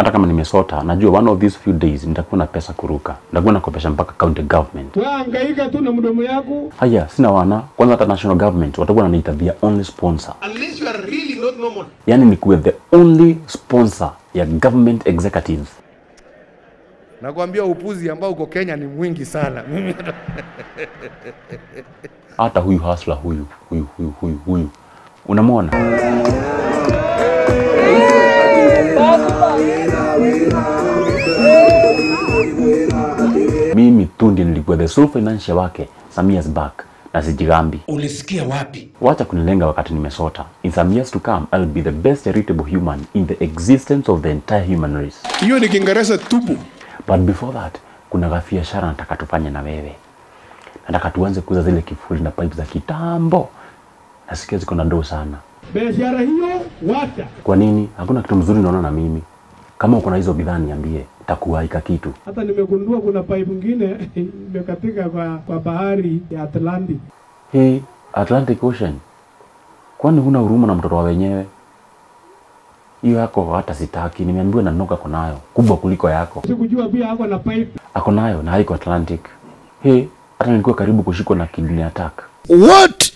hata kama nimesota, najua one of these few days nitakuwa na pesa kuruka, nitakuwa nakopesha mpaka county government. Wewe hangaika tu na mdomo yako. Haya, sina wana kwanza, hata national government watakuwa wananiita their only sponsor, Unless you are really not normal. yani nikuwe the only sponsor ya government executives. Nakwambia upuzi ambao uko Kenya ni mwingi sana. Mimi Hata huyu hasla huyu huyu huyu huyu huyu, unamwona mimi tu ndiye nilikuwa the sole financier wake some years back na sijigambi. Ulisikia wapi? Wacha kunilenga wakati nimesota. In some years to come, I'll be the best charitable human in the existence of the entire human race. Hiyo ni Kiingereza tupu. But before that, kuna gafiashara nataka tufanye na wewe. Nataka tuanze kuuza zile kifuli na pipe za kitambo. Nasikia ziko na ndoo sana. Biashara hiyo wacha. Kwa nini? Hakuna kitu mzuri naona na mimi. Kama uko na hizo bidhaa niambie, takuwaika kitu. Hata nimegundua kuna pipe nyingine imekatika kwa, kwa bahari ya Atlantic. Hey, Atlantic Ocean. Kwani huna huruma na mtoto wa wenyewe? Hiyo yako hata sitaki, nimeambiwa na Noka ako nayo, kubwa kuliko yako. Sikujua pia ako na pipe. Ako nayo na haiko Atlantic. Hey, hata nilikuwa karibu kushikwa na kidney attack. What?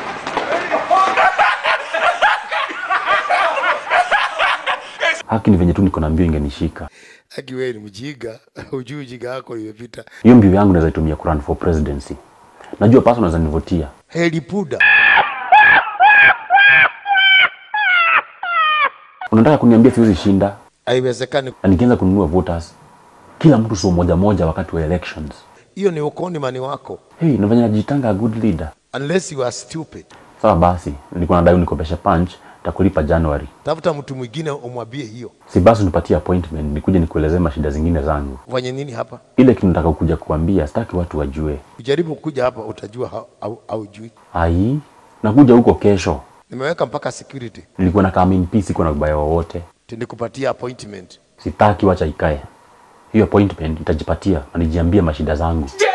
Haki ni venye tu niko na mbio ingenishika. Aki wewe ni mjinga, hujui ujinga wako imepita. Hiyo mbio yangu naweza itumia kurun for presidency. Najua pasa unaweza nivutia. Heli puda. Unataka kuniambia siwezi shinda Haiwezekani. na nikianza kununua voters kila mtu sio moja moja wakati wa elections. Hiyo ni ukoni mani wako. Hey, nafanya najitanga a good leader. Unless you are stupid. Sawa basi, nilikuwa nadai unikopeshe punch, takulipa January. Tafuta mtu mwingine umwambie hiyo. Si basi unipatie appointment nikuje nikuelezee mashida zingine zangu. Ufanye nini hapa? Ile kitu nataka kuja kuambia, sitaki watu wajue. Ujaribu kuja hapa utajua hau- au haujui. Ai, nakuja huko kesho. Nimeweka mpaka security. Nilikuwa na come in peace, iko na ubaya wowote. Nikupatia appointment. Sitaki, wacha ikae. Hiyo appointment itajipatia na nijiambie mashida zangu.